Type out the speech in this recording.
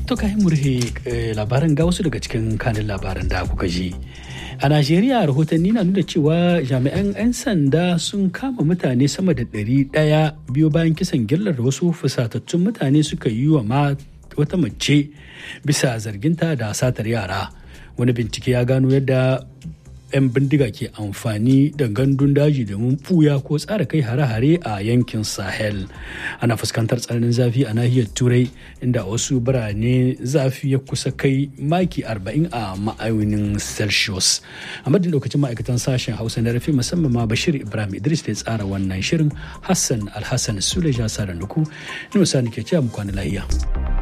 To kayan murhe labaran ga wasu daga cikin kanin labaran da kuka ji. A Najeriya rahotanni na nuna cewa jami'an 'yan sanda sun kama mutane sama da ɗari ɗaya biyo bayan kisan gillar da wasu fusatattun mutane suka yi wa wata mace bisa zarginta da satar yara. Wani bincike ya gano yadda 'yan bindiga ke amfani da gandun daji domin buya ko tsara kai hare-hare a yankin sahel ana fuskantar tsananin zafi a nahiyar turai inda wasu birane zafi ya kusa kai maki 40 a ma'aunin celsius a madin lokacin ma'aikatan sashen hausa na rafi musamman ma bashir ibrahim idris da ya tsara wannan shirin hassan alhassan suleja sa da nuku ni ke cewa mu kwana lahiya.